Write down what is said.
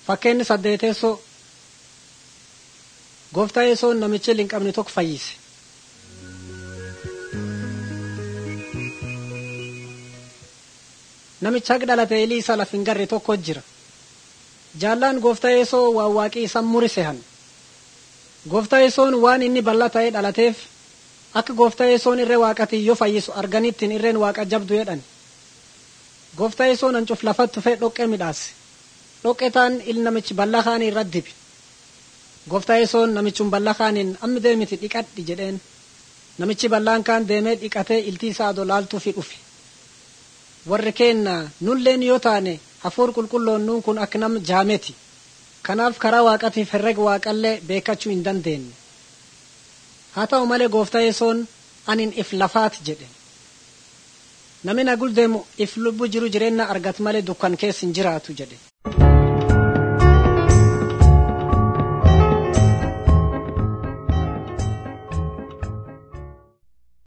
Fakkeenyi saddeeteessoo gooftaa yesoon namicha hin qabne tokko fayyise. Namicha haqa dhalate ilii isa laf hin garre tokko jira. Jaallaan gooftaa yesoo waan waaqii isa murise han. Gooftaa yesoon waan inni bal'aa ta'ee dhalateef akka gooftaa yesoon irree waaqatii yoo fayyisu arganittiin irreen waaqa jabdu jedhan. Gooftaa yesoon hancuuf lafatti tufee dhoqqee midhaase. Dhoqqee taan il namichi bal'aa kaanii irra dibe. Gooftaa yesoon namichun bal'aa kaaniin ammi deemiti dhiqadhi jedheen. Namichi bal'aan kaan deemee dhiqatee iltii isaa dolaaltuufi dhufe. Warri keenna nulleen yoo taane hafuur qulqulloon nuun kun akka nama jaameti. Kanaaf karaa waaqatiif herrega waaqallee beekachuu hin dandeenye. Haa ta'u malee gooftaa yesoon anin if lafaati jedhe. Namni nagul deemu if lubbu jiru jireenya argatu malee dukkan keessa hin jiraatu jedhe.